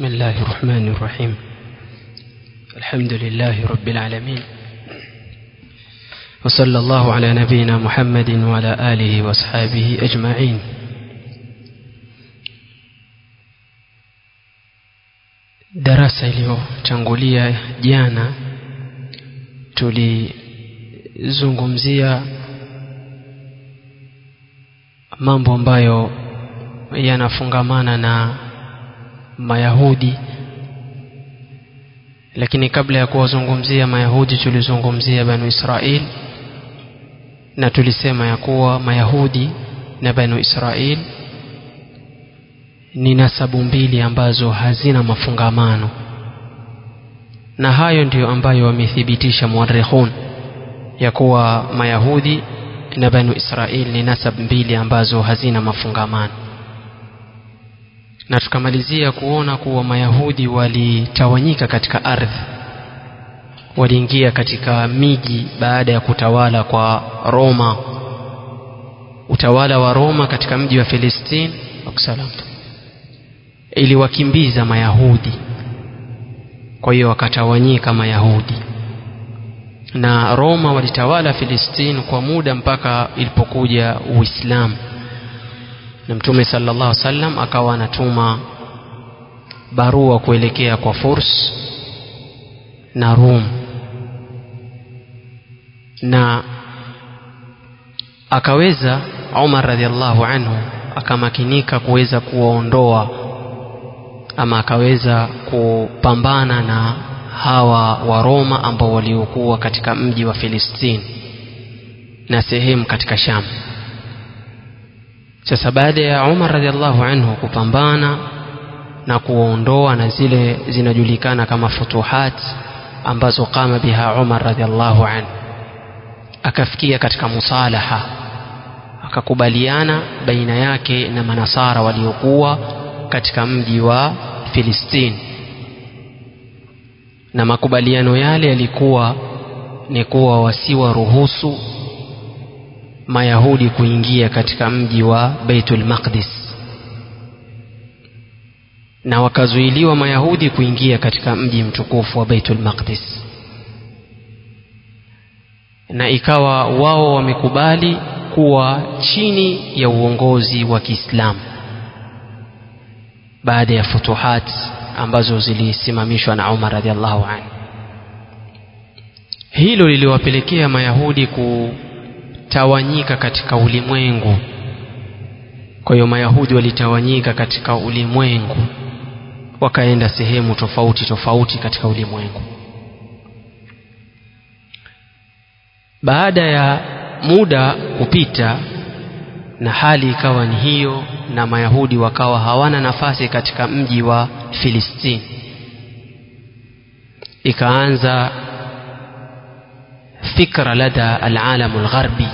بسم الله الرحمن الرحيم الحمد لله رب العالمين وصلى الله على نبينا محمد وعلى آله وأصحابه أجمعين darasa iliyotangulia jana tulizungumzia mambo ambayo yanafungamana na mayahudi lakini kabla ya kuwazungumzia mayahudi tulizungumzia banu israil na tulisema ya kuwa mayahudi na banu israil ni nasabu mbili ambazo hazina mafungamano na hayo ndiyo ambayo wamethibitisha muarikhun ya kuwa mayahudi na banu israil ni nasab mbili ambazo hazina mafungamano na tukamalizia kuona kuwa mayahudi walitawanyika katika ardhi waliingia katika miji baada ya kutawala kwa roma utawala wa roma katika mji wa filistini iliwakimbiza mayahudi kwa hiyo wakatawanyika mayahudi na roma walitawala filistini kwa muda mpaka ilipokuja uislamu na mtume sallallahu alaihi wasallam akawa anatuma barua kuelekea kwa furs na rum na akaweza umar radhiallahu anhu akamakinika kuweza kuwaondoa ama akaweza kupambana na hawa wa roma ambao waliokuwa katika mji wa filistini na sehemu katika sham sasa baada ya umar radiallahu anhu kupambana na kuwaondoa na zile zinajulikana kama futuhat ambazo qama biha umar radiallahu anhu akafikia katika musalaha akakubaliana baina yake na manasara waliokuwa katika mji wa filistini na makubaliano yale yalikuwa ni kuwa wasiwaruhusu mayahudi kuingia katika mji wa beitul maqdis na wakazuiliwa mayahudi kuingia katika mji mtukufu wa beitul maqdis na ikawa wao wamekubali kuwa chini ya uongozi wa kiislamu baada ya futuhat ambazo zilisimamishwa na umar radiallahu anhu hilo liliwapelekea mayahudi kutawanyika katika ulimwengu kwa hiyo mayahudi walitawanyika katika ulimwengu wakaenda sehemu tofauti tofauti katika ulimwengu baada ya muda kupita na hali ikawa ni hiyo na mayahudi wakawa hawana nafasi katika mji wa filistini ikaanza fikra lada alalamu lgharbi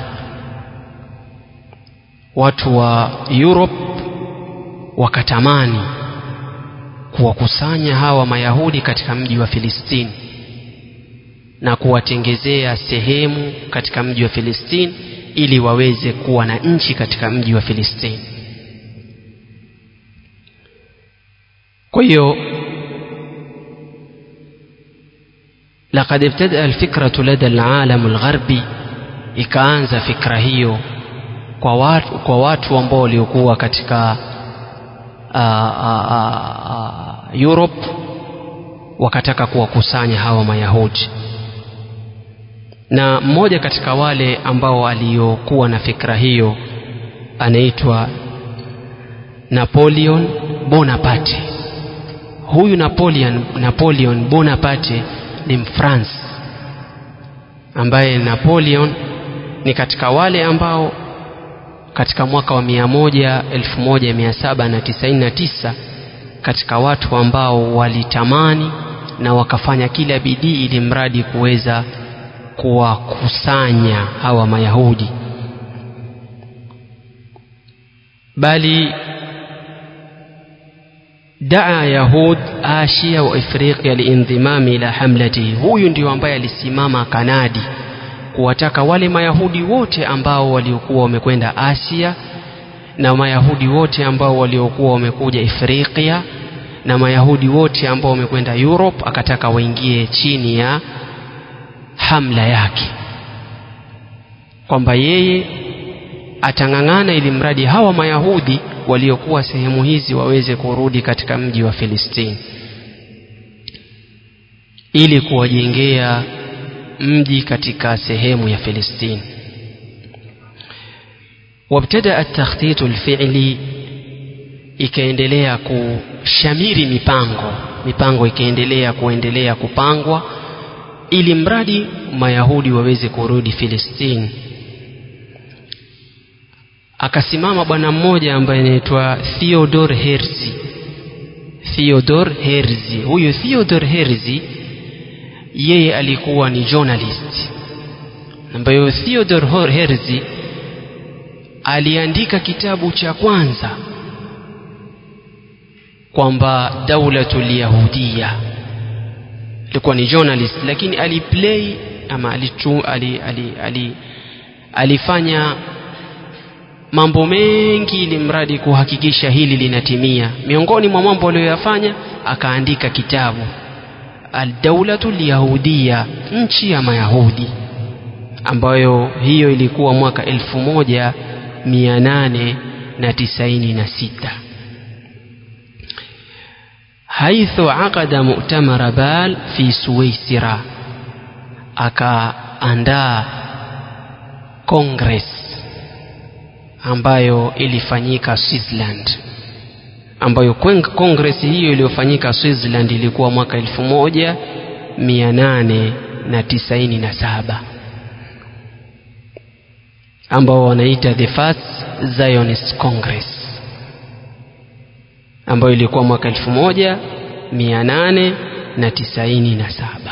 watu wa europe wakatamani kuwakusanya hawa mayahudi katika mji wa filistini na kuwatengezea sehemu katika mji wa filistini ili waweze kuwa na nchi katika mji wa filistini kwa hiyo لقد ابتدأ الفكرة لدى العالم الغربي ikaanza fikra hiyo kwa watu, kwa watu ambao waliokuwa katika uh, uh, uh, Europe wakataka kuwakusanya hawa Mayahudi na mmoja katika wale ambao aliokuwa na fikra hiyo anaitwa Napoleon Bonaparte. Huyu Napoleon, Napoleon Bonaparte ni Mfransi ambaye Napoleon ni katika wale ambao katika mwaka wa mia moja elfu moja mia saba na tisaini na tisa katika watu ambao walitamani na wakafanya kila bidii ili mradi kuweza kuwakusanya hawa mayahudi bali daa yahud asia wa ifriqia liindhimami ila hamlatihi huyu ndio ambaye alisimama kanadi kuwataka wale mayahudi wote ambao waliokuwa wamekwenda asia na mayahudi wote ambao waliokuwa wamekuja ifriqia na mayahudi wote ambao wamekwenda europe akataka waingie chini ya hamla yake kwamba yeye atang'ang'ana ili mradi hawa mayahudi waliokuwa sehemu hizi waweze kurudi katika mji wa filistini ili kuwajengea mji katika sehemu ya filistini wabtadaa takhtitu lfili ikaendelea kushamiri mipango mipango ikaendelea kuendelea kupangwa ili mradi mayahudi waweze kurudi filistini akasimama bwana mmoja ambaye anaitwa theodor herzi theodor herzi huyu theodor herzi yeye alikuwa ni journalist ambayo theodor herzi aliandika kitabu cha kwanza kwamba daulatul yahudia alikuwa ni journalist lakini aliplay ama alitu, ali, ali, ali, alifanya mambo mengi ili mradi kuhakikisha hili linatimia miongoni mwa mambo aliyoyafanya akaandika kitabu aldaulatu lyahudia nchi ya mayahudi ambayo hiyo ilikuwa mwaka elfu moja mia nane na tisaini na sita haithu aqada mu'tamara bal fi suwaisira akaandaa congress ambayo ilifanyika Switzerland ambayo congress hiyo iliyofanyika Switzerland ilikuwa mwaka elfu moja mia nane na tisaini na saba ambao wanaita the first Zionist Congress ambayo ilikuwa mwaka elfu moja mia nane na tisaini na saba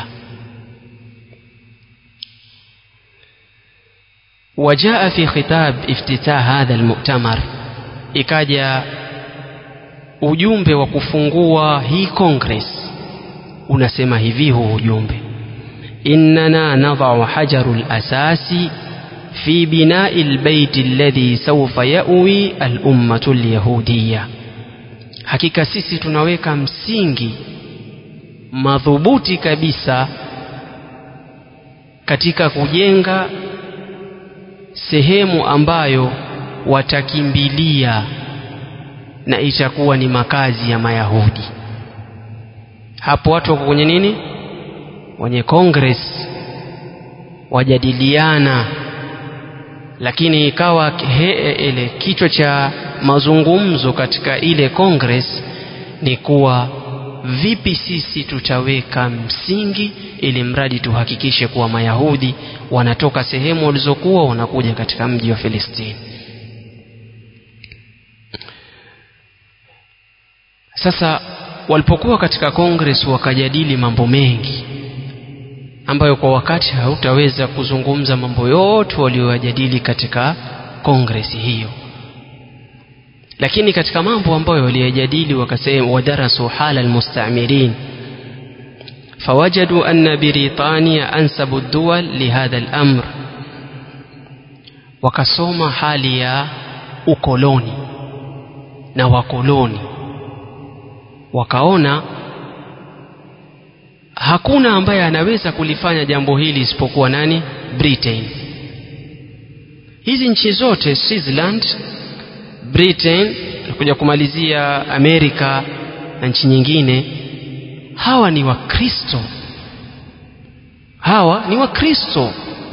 وجاء في خطاب افتتاح هذا المؤتمر ikaja ujumbe wa kufungua hii congress unasema hivi huu ujumbe innana nadau hajaru lasasi fi binai lbeiti alladhi saufa yawi alummatu lyahudiya hakika sisi tunaweka msingi madhubuti kabisa katika kujenga sehemu ambayo watakimbilia na itakuwa ni makazi ya mayahudi hapo watu wako kwenye nini kwenye congress wajadiliana lakini ikawa he, ile kichwa cha mazungumzo katika ile congress ni kuwa vipi sisi tutaweka msingi ili mradi tuhakikishe kuwa mayahudi wanatoka sehemu walizokuwa wanakuja katika mji wa filistini sasa walipokuwa katika congress wakajadili mambo mengi ambayo kwa wakati hautaweza kuzungumza mambo yote walioyajadili katika congress hiyo lakini katika mambo ambayo waliyajadili wakasema wadarasu hala almustamirin فوجدوا أن بريطانيا أنسب الدول لهذا الأمر wakasoma hali ya ukoloni na wakoloni wakaona hakuna ambaye anaweza kulifanya jambo hili isipokuwa nani britain hizi nchi zote switzerland britain nakuja kumalizia amerika na nchi nyingine hawa ni wakristo hawa ni wakristo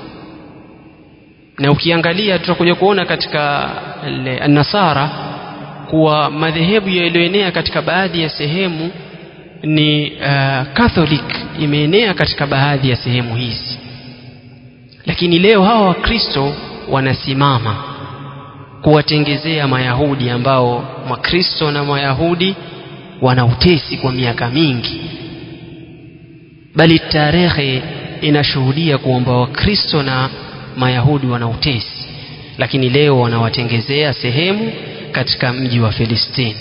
na ukiangalia tutakuja kuona katika nasara kuwa madhehebu yaliyoenea katika baadhi ya sehemu ni uh, catholic imeenea katika baadhi ya sehemu hizi lakini leo hawa wakristo wanasimama kuwatengezea mayahudi ambao makristo na mayahudi wana utesi kwa miaka mingi bali tarehe inashuhudia kwamba wakristo na mayahudi wana utesi lakini leo wanawatengezea sehemu katika mji wa filistini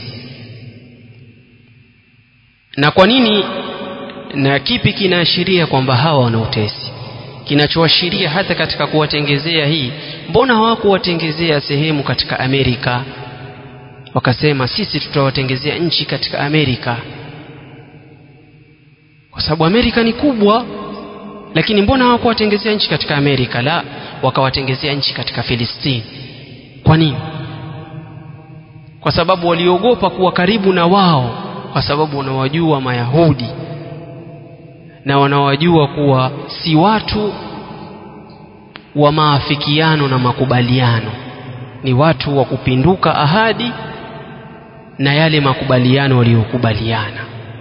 na kwa nini na kipi kinaashiria kwamba hawa wana utesi kinachoashiria hata katika kuwatengezea hii mbona hawakuwatengezea sehemu katika amerika wakasema sisi tutawatengezea nchi katika amerika kwa sababu amerika ni kubwa lakini mbona hawakuwatengezea nchi katika amerika la wakawatengezea nchi katika filistini kwa nini kwa sababu waliogopa kuwa karibu na wao kwa sababu wanawajua mayahudi na wanawajua kuwa si watu wa maafikiano na makubaliano ni watu wa kupinduka ahadi na yale makubaliano waliyokubaliana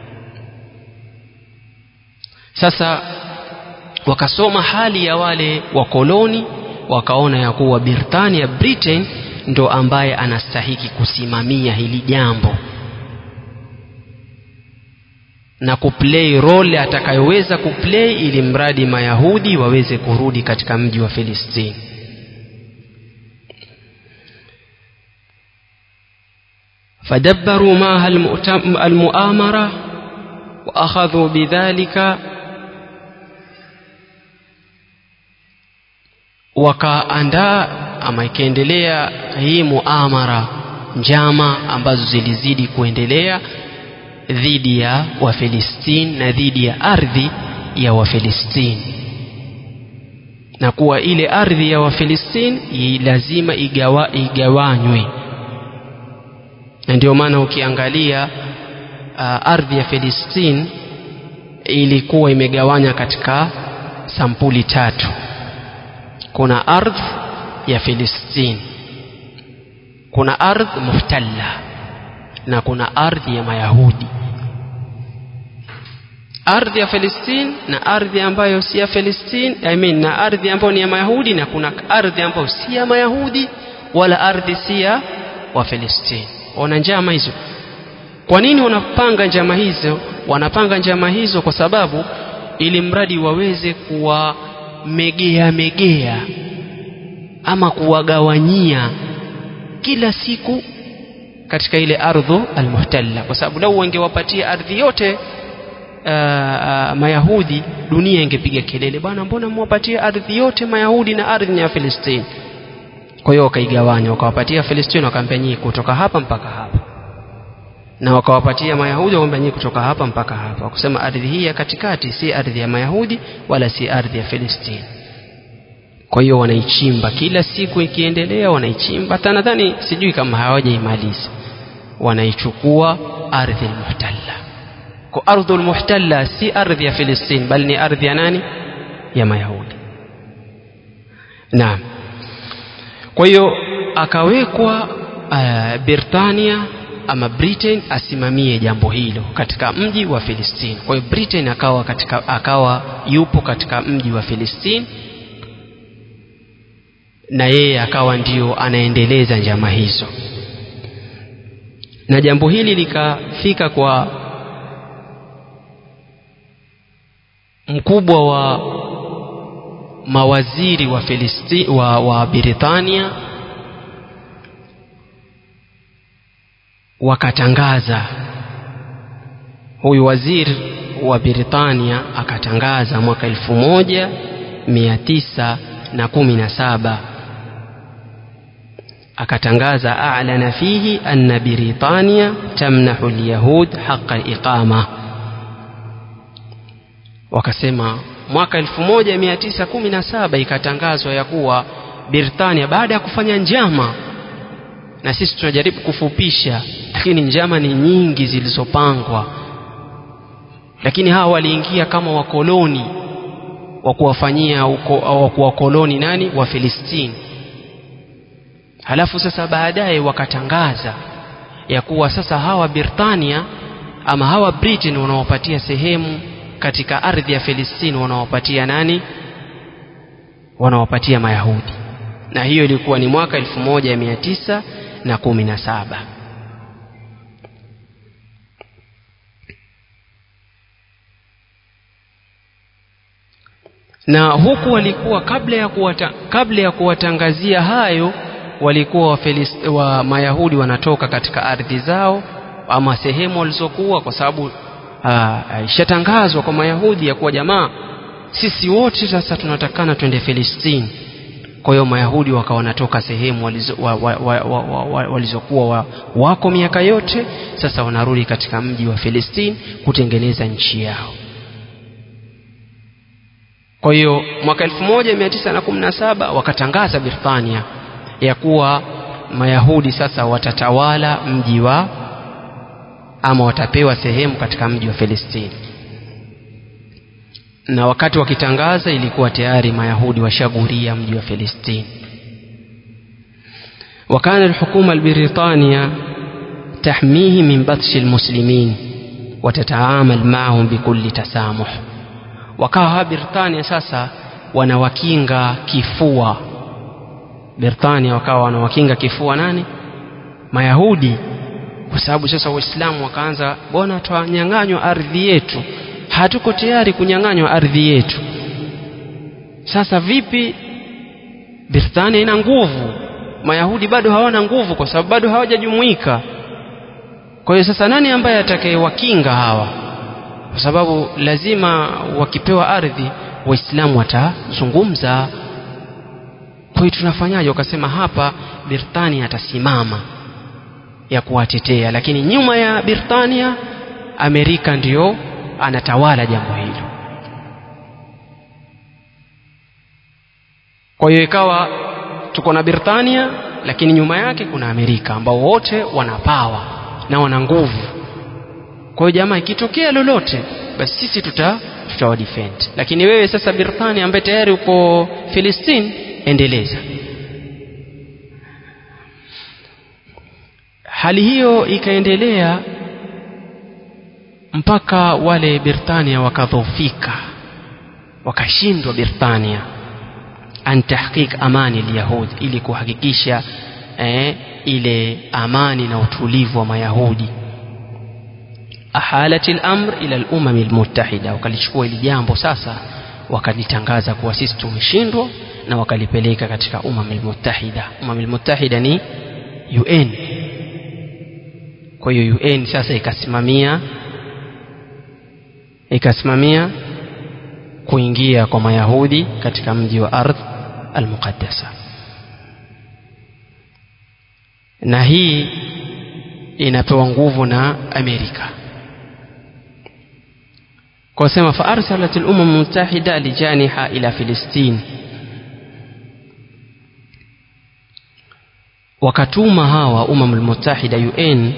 sasa wakasoma hali ya wale wakoloni wakaona ya kuwa Britania Britain ndo ambaye anastahiki kusimamia hili jambo na kuplay role atakayoweza kuplay ili mradi mayahudi waweze kurudi katika mji wa Filistini فدبروا معها المؤامرة وأخذوا بذلك wakaandaa ama ikaendelea hii muamara njama ambazo zilizidi kuendelea dhidi ya wafilistini na dhidi ya ardhi ya wafilistini na kuwa ile ardhi ya wafilistini lazima igawa, igawanywe na ndio maana ukiangalia uh, ardhi ya filistini ilikuwa imegawanya katika sampuli tatu kuna ardhi ya filistini kuna ardhi muhtalla na kuna ardhi ya mayahudi ardhi ya Palestine na ardhi ambayo si ya Palestine I mean, na ardhi ambayo ni ya Mayahudi na kuna ardhi ambayo si ya Mayahudi wala ardhi si ya wa Palestine. Wana njama hizo. Kwa nini wanapanga njama hizo? Wanapanga njama hizo kwa sababu ili mradi waweze kuwamegea megea ama kuwagawanyia kila siku katika ile ardhu almuhtalla, kwa sababu lau wangewapatia ardhi yote Uh, uh, Mayahudi dunia ingepiga kelele, bwana, mbona mwapatie ardhi yote Mayahudi na ardhi ya Filistini? Kwa hiyo wakaigawanya, wakawapatia Filistini, wakaambia nyinyi kutoka hapa mpaka hapa, na wakawapatia Mayahudi, wakaambia nyinyi kutoka hapa mpaka hapa, wakusema ardhi hii ya katikati si ardhi ya Mayahudi wala si ardhi ya Filistini. Kwa hiyo wanaichimba kila siku, ikiendelea wanaichimba, hata nadhani sijui kama hawajaimaliza, wanaichukua ardhi almuhtalla kwa ardhu almuhtalla si ardhi ya Filistini bali ni ardhi ya nani ya Mayahudi naam kwa hiyo akawekwa uh, Britania ama Britain asimamie jambo hilo katika mji wa Filistini kwa hiyo Britain akawa katika akawa yupo katika mji wa Filistini na yeye akawa ndio anaendeleza njama hizo na jambo hili likafika kwa mkubwa wa mawaziri wa Filisti, wa, wa Britania wakatangaza huyu waziri wa Britania akatangaza mwaka elfu moja mia tisa na kumi na saba akatangaza a'lana fihi anna Britania tamnahu alyahud haqa iqama wakasema mwaka 1917 ikatangazwa ya kuwa Britania baada ya kufanya njama na sisi tunajaribu kufupisha lakini njama ni nyingi zilizopangwa lakini hawa waliingia kama wakoloni wa kuwafanyia wa kuwakoloni nani wa Filistini halafu sasa baadaye wakatangaza ya kuwa sasa hawa Britania ama hawa Britain wanawapatia sehemu katika ardhi ya Filistini wanawapatia nani wanawapatia Mayahudi na hiyo ilikuwa ni mwaka 1917 na huku walikuwa kabla ya kuwata, kabla ya kuwatangazia hayo walikuwa wa, Filist, wa Mayahudi wanatoka katika ardhi zao ama sehemu walizokuwa kwa sababu ishatangazwa kwa Mayahudi ya kuwa jamaa, sisi wote sasa tunatakana twende Filistini. Kwa hiyo Mayahudi wakawa wanatoka sehemu walizokuwa wa, wa, wa, wa, walizokuwa wa, wako miaka yote, sasa wanarudi katika mji wa Filistini kutengeneza nchi yao. kwa hiyo mwaka 1917 wakatangaza Britania ya kuwa Mayahudi sasa watatawala mji wa ama watapewa sehemu katika mji wa Filistini na wakati wakitangaza ilikuwa tayari Mayahudi washaguria mji wa Filistini وكان الحكومة البريطانية تحميه من بطش المسلمين وتتعامل معهم بكل تسامح wakawa Britania sasa wanawakinga kifua Britania wakawa wanawakinga kifua nani Mayahudi kwa sababu sasa Waislamu wakaanza bona twanyang'anywa ardhi yetu hatuko tayari kunyang'anywa ardhi yetu sasa vipi Britania ina nguvu Mayahudi bado hawana nguvu kwa sababu bado hawajajumuika kwa hiyo sasa nani ambaye atakayewakinga hawa kwa sababu lazima wakipewa ardhi waislamu watazungumza kwa hiyo tunafanyaje wakasema hapa Britania atasimama ya kuwatetea lakini nyuma ya Britania Amerika ndiyo anatawala jambo hilo kwa hiyo ikawa tuko na Britania lakini nyuma yake kuna Amerika ambao wote wana pawa na wana nguvu kwa hiyo jamaa ikitokea lolote basi sisi tuta tutawadefend lakini wewe sasa Britania ambaye tayari uko Filistini endeleza hali hiyo ikaendelea mpaka wale Britania wakadhofika wakashindwa Britania an tahqiq amani alyahud ili kuhakikisha eh, ile amani na utulivu wa mayahudi ahalat al-amr ila al-umam al-muttahida wakalichukua ili jambo sasa wakalitangaza kuwa sisi tumeshindwa na wakalipeleka katika umam al-muttahida umam al-muttahida ni UN kwa hiyo UN sasa ikasimamia ikasimamia kuingia kwa mayahudi katika mji wa ardh al-muqaddasa na hii inapewa nguvu na Amerika kwa sema faarsalat al-umam mutahida lijaniha ila Filistin wakatuma hawa umam al-mutahida UN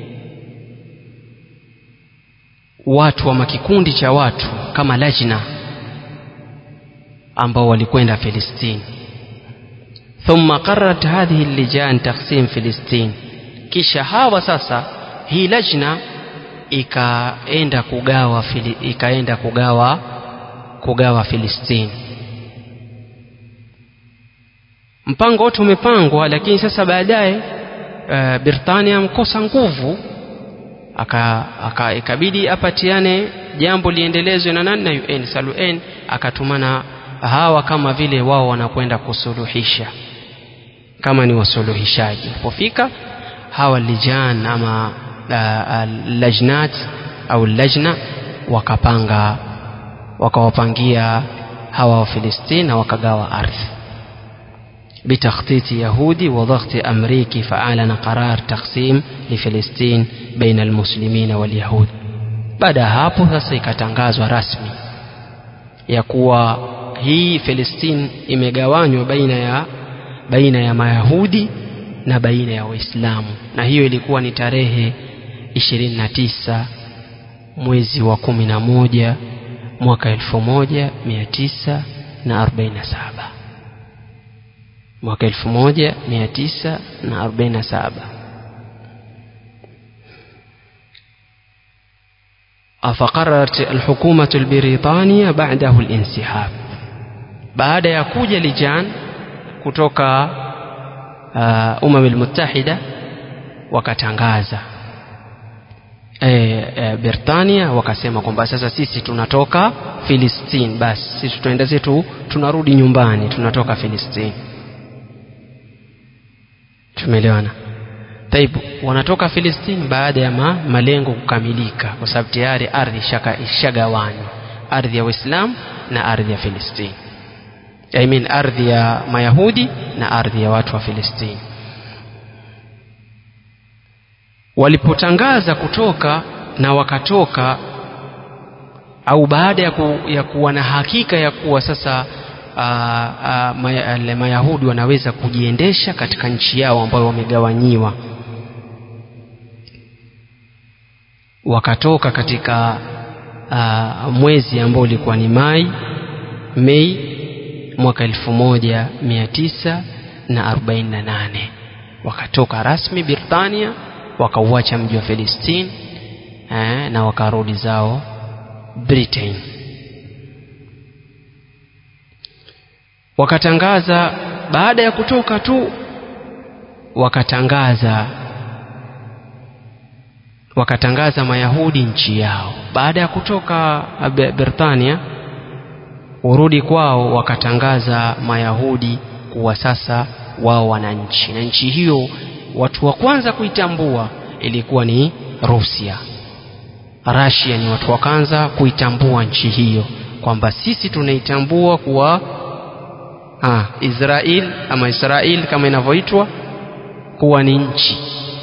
watu wa makikundi cha watu kama lajna ambao walikwenda Filistini thumma qarrat hadhihi lijan taqsim Filistin kisha hawa sasa hii lajna ikaenda kugawa fili, ikaenda kugawa kugawa Filistini mpango wote umepangwa lakini sasa baadaye uh, Britania mkosa nguvu aka, aka ikabidi apatiane jambo liendelezwe na nani na UN SALUN akatumana hawa kama vile wao wanakwenda kusuluhisha kama ni wasuluhishaji pofika hawa lijan ama uh, lajnat au lajna wakapanga wakawapangia hawa wa Filistini na wakagawa ardhi بتخطيط يهودي وضغط أمريكي فأعلن قرار تقسيم لفلسطين بين المسلمين واليهود baada ya hapo sasa ikatangazwa rasmi ya kuwa hii Filistini imegawanywa baina ya baina ya Mayahudi na baina ya Waislamu na hiyo ilikuwa ni tarehe 29 mwezi wa 11 mwaka 1947 mwaka 1947 فقررت الحكومة البريطانية بعده الانسحاب بعد يكوج لجان kutoka uh, umam almuttahida wakatangaza e, e, Britania wakasema kwamba sasa sisi tunatoka Filistini basi sisi tutaenda zetu tunarudi nyumbani tunatoka Filistini tumeelewana Taib wanatoka Filistini baada ya ma, malengo kukamilika kwa sababu tayari ardhi ishagawanywa ardhi ya Waislamu na ardhi ya Filistini I mean ardhi ya Mayahudi na ardhi ya watu wa Filistini walipotangaza kutoka na wakatoka au baada ya, ku, ya kuwa na hakika ya kuwa sasa aa, aa, maya, mayahudi wanaweza kujiendesha katika nchi yao ambayo wamegawanyiwa wakatoka katika aa, mwezi ambao ulikuwa ni mai mei mwaka elfu moja mia tisa na arobaini na nane wakatoka rasmi Britania wakauacha mji wa Palestine eh, na wakarudi zao Britain wakatangaza baada ya kutoka tu wakatangaza wakatangaza mayahudi nchi yao baada ya kutoka Britania urudi kwao wakatangaza mayahudi kuwa sasa wao wana nchi na nchi hiyo watu wa kwanza kuitambua ilikuwa ni Rusia Russia ni watu wa kwanza kuitambua nchi hiyo kwamba sisi tunaitambua kuwa ah, Israel ama Israel kama inavyoitwa kuwa ni nchi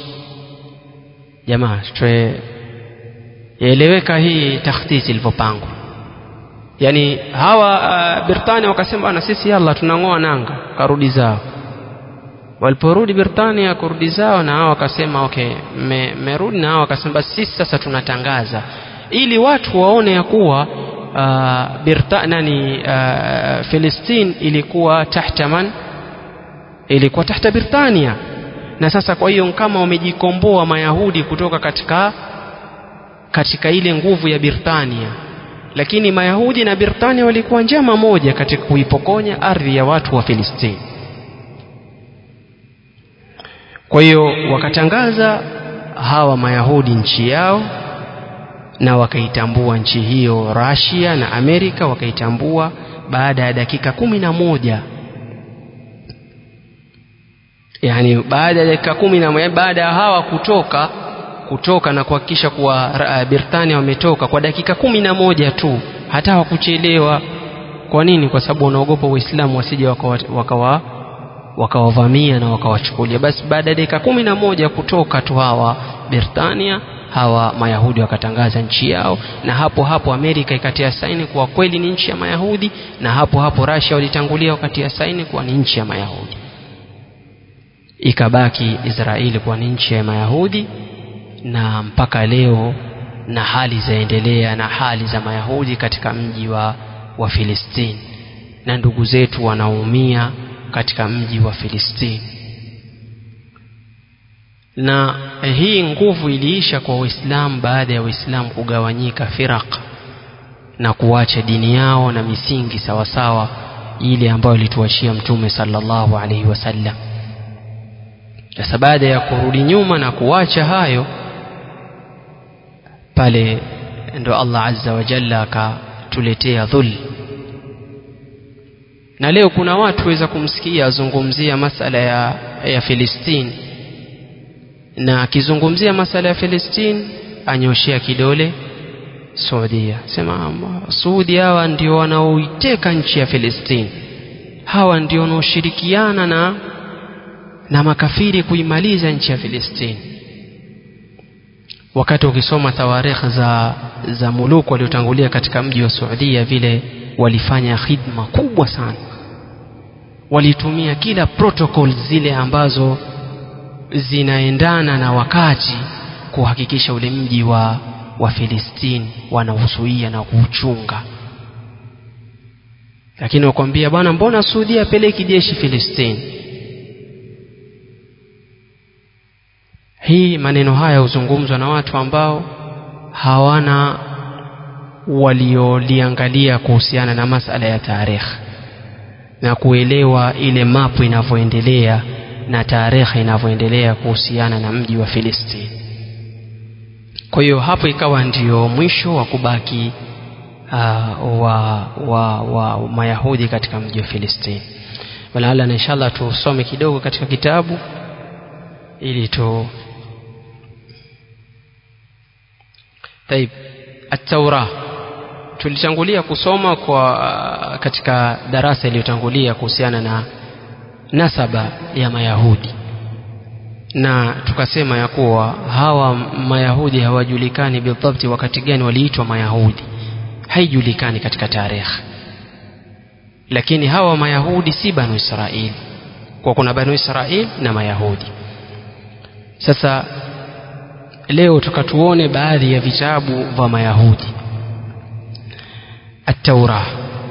jamaa yaeleweka hii takhtisi ilivyopangwa yani hawa uh, Britania wakasema na sisi yalla tunang'oa nanga karudi zao waliporudi Britania kurudi zao na hao wakasema okay mmerudi me, na hao wakasema basi sisi sasa tunatangaza ili watu waone ya kuwa uh, Birta, nani uh, Palestine ilikuwa tahta man ilikuwa tahta Britania na sasa kwa hiyo kama wamejikomboa mayahudi kutoka katika katika ile nguvu ya Britania lakini mayahudi na Britania walikuwa njama moja katika kuipokonya ardhi ya watu wa Filistini kwa hiyo wakatangaza hawa mayahudi nchi yao na wakaitambua nchi hiyo Russia na Amerika wakaitambua baada ya dakika kumi na moja yani baada ya dakika kumi na moja baada ya hawa kutoka kutoka na kuhakikisha kuwa uh, Britania wametoka kwa dakika kumi na moja tu hata hawakuchelewa kwa nini kwa sababu wanaogopa Waislamu wasije wakawa, wakawa wakawavamia na wakawachukulia basi baada ya dakika kumi na moja kutoka tu hawa Britania hawa Mayahudi wakatangaza nchi yao na hapo hapo Amerika ikatia saini kuwa kweli ni nchi ya Mayahudi na hapo hapo Russia walitangulia wakatia saini kuwa ni nchi ya Mayahudi ikabaki Israeli kuwa ni nchi ya Mayahudi na mpaka leo na hali zaendelea na hali za Mayahudi katika mji wa, wa Filistini na ndugu zetu wanaumia katika mji wa Filistini na hii nguvu iliisha kwa Waislamu baada ya Waislamu kugawanyika firaq na kuacha dini yao na misingi sawasawa ile ambayo ilituachia Mtume sallallahu alaihi wasallam. Sasa baada ya kurudi nyuma na kuacha hayo, pale ndo Allah azza wa jalla akatuletea dhul. Na leo kuna watu waweza kumsikia azungumzia masala ya, ya Filistini na akizungumzia masala ya Filistini anyoshea kidole Saudia, sema Saudi hawa ndio wanaoiteka nchi ya Filistini, hawa ndio wanaoshirikiana na na makafiri kuimaliza nchi ya Filistini. Wakati ukisoma tawarikh za za muluku waliotangulia katika mji wa Saudia, vile walifanya khidma kubwa sana, walitumia kila protocol zile ambazo zinaendana na wakati kuhakikisha ule mji wa wa Filistini wanauzuia na kuuchunga. Lakini wakwambia bwana, mbona Saudi apeleki jeshi Filistini? Hii maneno haya huzungumzwa na watu ambao hawana walioliangalia kuhusiana na masala ya tarikh na kuelewa ile mapu inavyoendelea na tarehe inavyoendelea kuhusiana na mji wa Filistini. Kwa hiyo hapo ikawa ndio mwisho wa kubaki uh, wa, wa, wa Mayahudi katika mji wa Filistini. Walaala na inshallah tusome kidogo katika kitabu ili tu Taib At-Taura tulitangulia kusoma kwa katika darasa iliyotangulia kuhusiana na nasaba ya Mayahudi na tukasema ya kuwa hawa Mayahudi hawajulikani bidhabti wakati gani waliitwa Mayahudi haijulikani katika tarehe lakini hawa mayahudi si banu israili kwa kuna banu israili na mayahudi sasa leo tukatuone baadhi ya vitabu vya mayahudi التوراة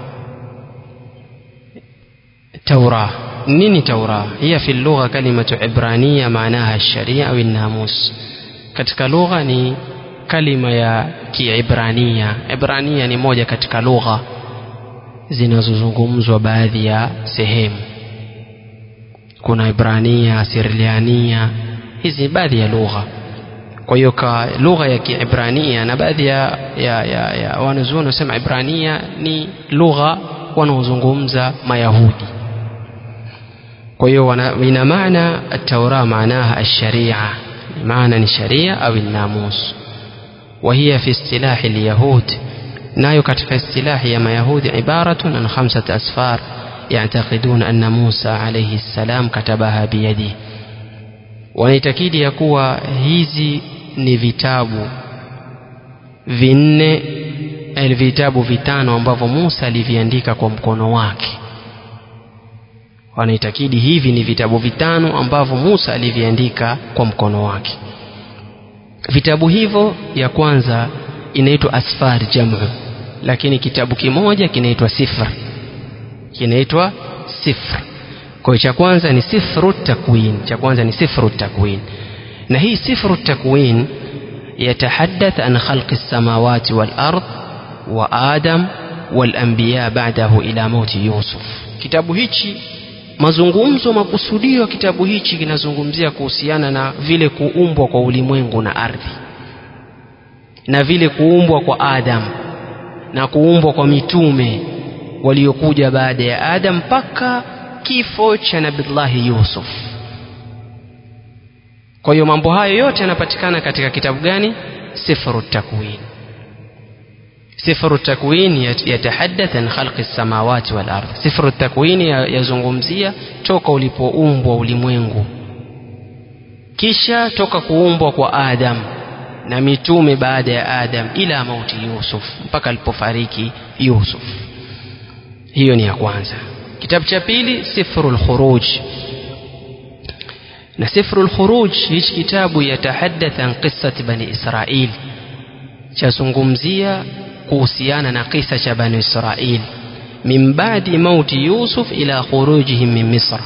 توراة نيني توراة هي في اللغة كلمة عبرانية معناها الشريعة والناموس katika lugha ni kalima ya kiibrania ibrania ni moja katika lugha zinazozungumzwa baadhi ya sehemu kuna ibrania sirliania hizi baadhi ya lugha kwa hiyo kwa lugha ya kiibrania na baadhi ya, ya, ya, ya wanazuoni wanasema ibrania ni lugha wanaozungumza mayahudi kwa hiyo ina maana التوراة معناها الشريعة معنى الشريعة أو الناموس وهي في اصطلاح اليهود نايو katika اصطلاح يا mayahudi عبارة عن خمسة أسفار يعتقدون أن موسى عليه السلام كتبها بيده wanaitakidi ya kuwa hizi ni vitabu vinne vitabu vitano ambavyo Musa aliviandika kwa mkono wake wanaitakidi hivi ni vitabu vitano ambavyo Musa aliviandika kwa mkono wake vitabu hivyo ya kwanza inaitwa asfar jamu lakini kitabu kimoja kinaitwa sifr kinaitwa sifr kwa cha kwanza ni sifru takwin cha kwanza ni sifru takwin na hii sifru takwin يتحدث عن خلق السماوات والأرض وآدم والأنبياء بعده إلى موت يوسف kitabu hichi mazungumzo makusudio ya kitabu hichi kinazungumzia kuhusiana na vile kuumbwa kwa ulimwengu na ardhi na vile kuumbwa kwa Adam na kuumbwa kwa mitume waliokuja baada ya Adam mpaka kifo cha Nabillahi Yusuf. Kwa hiyo mambo hayo yote yanapatikana katika kitabu gani? Sifru Takwin. Sifru Takwin yatahaddath an khalqi samawati wal ardh. Sifru Takwin yazungumzia toka ulipoumbwa ulimwengu, kisha toka kuumbwa kwa Adam na mitume baada ya Adam ila mauti Yusuf, mpaka alipofariki Yusuf. Hiyo ni ya kwanza. kitabu cha pili sifru lkhuruj na sifru lkhuruj hichi kitabu yatahaddath an qissati bani israil chazungumzia kuhusiana na kisa cha bani israil min badi mauti yusuf ila khurujihim min misr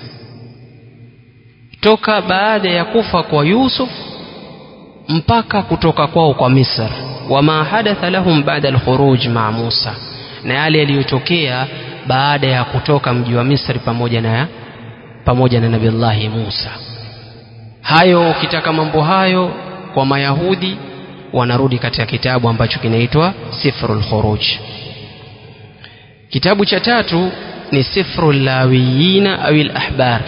toka baada ya kufa kwa yusuf mpaka kutoka kwao kwa misr wama hadatha lahum bada alkhuruj maa musa na yale yaliyotokea baada ya kutoka mji wa Misri pamoja na pamoja na Nabillahi Musa. Hayo ukitaka mambo hayo kwa Mayahudi wanarudi katika kitabu ambacho kinaitwa Sifrul Khuruj. Kitabu cha tatu ni Sifrul Lawiyina au al-Ahbar.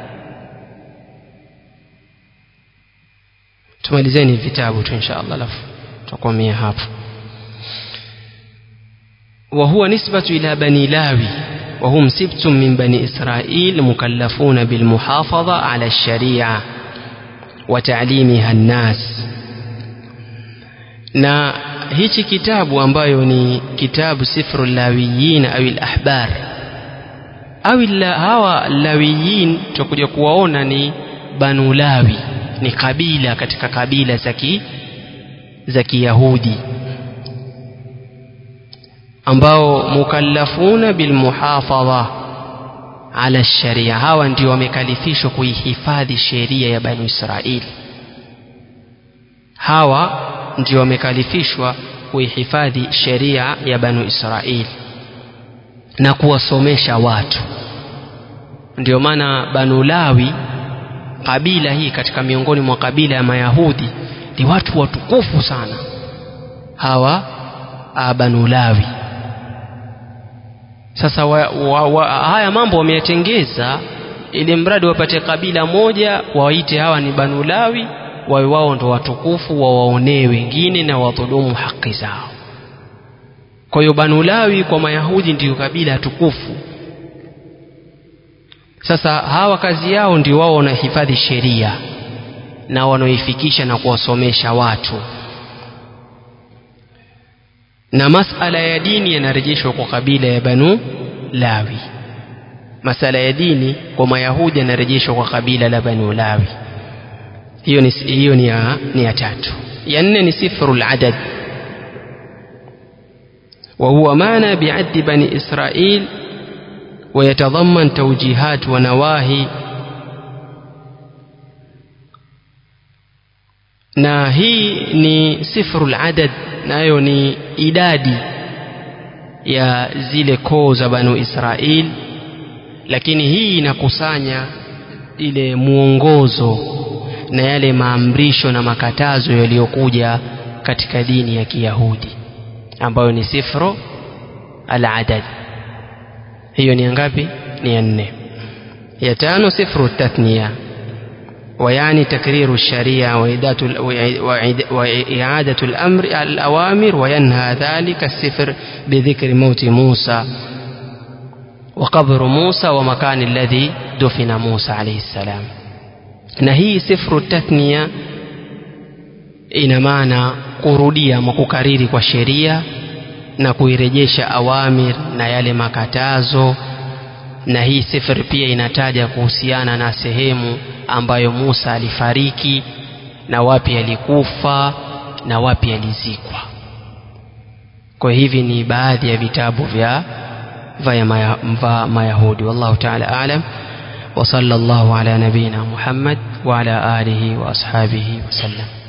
Tumalizeni vitabu tu insha Allah, alafu tutakomea hapo. وهو نسبة إلى بني لاوي وهم سبت من بني إسرائيل مكلفون بالمحافظة على الشريعة وتعليمها الناس na hichi kitabu ambayo ni kitabu sifru lawiyin au lahbar au hawa lawiyin tutakuja kuwaona ni banu lawi ni kabila katika kabila za kiyahudi ambao mukallafuna bilmuhafadha ala sharia hawa ndio wamekalifishwa kuihifadhi sheria ya banu israili hawa ndio wamekalifishwa kuihifadhi sheria ya banu israili na kuwasomesha watu ndio maana banu lawi kabila hii katika miongoni mwa kabila ya mayahudi ni watu watukufu sana hawa banu lawi sasa wa, wa, wa, haya mambo wameyatengeza ili mradi wapate kabila moja wawaite hawa ni banu lawi wawe wao ndo watukufu wawaonee wengine na wadhulumu haki zao kwa hiyo banu lawi kwa mayahudi ndiyo kabila tukufu sasa hawa kazi yao ndio wao wanahifadhi sheria na wanaoifikisha na kuwasomesha watu na masala ya dini yanarejeshwa kwa kabila ya banu lawi masala ya dini kwa mayahudi yanarejeshwa kwa kabila la banu lawi hiyo ni, hiyo ni, ya, ni ya tatu ya nne ni sifru ladad وهو معنى بعد بني إسرائيل ويتضمن توجيهات ونواهي na hii ni sifru ladad nayo ni idadi ya zile koo za banu israil lakini hii inakusanya ile mwongozo na yale maamrisho na makatazo yaliyokuja katika dini ya kiyahudi ambayo ni sifru aladad hiyo ni ngapi ni ya nne ya tano sifru tathniya ويعني تكرير الشريعة وإعادة الأمر الأوامر وينهى ذلك السفر بذكر موت موسى وقبر موسى ومكان الذي دفن موسى عليه السلام نهي سفر التثنية ina maana kurudia ama kukariri kwa sheria na kuirejesha awamir na yale makatazo na hii sifr pia inataja kuhusiana na sehemu ambayo Musa alifariki na wapi alikufa na wapi alizikwa. Kwa hivi ni baadhi ya vitabu vya vya maya, Mayahudi. Wallahu ta'ala alam wa sallallahu ala nabina Muhammad wa ala alihi wa ashabihi wa sallam.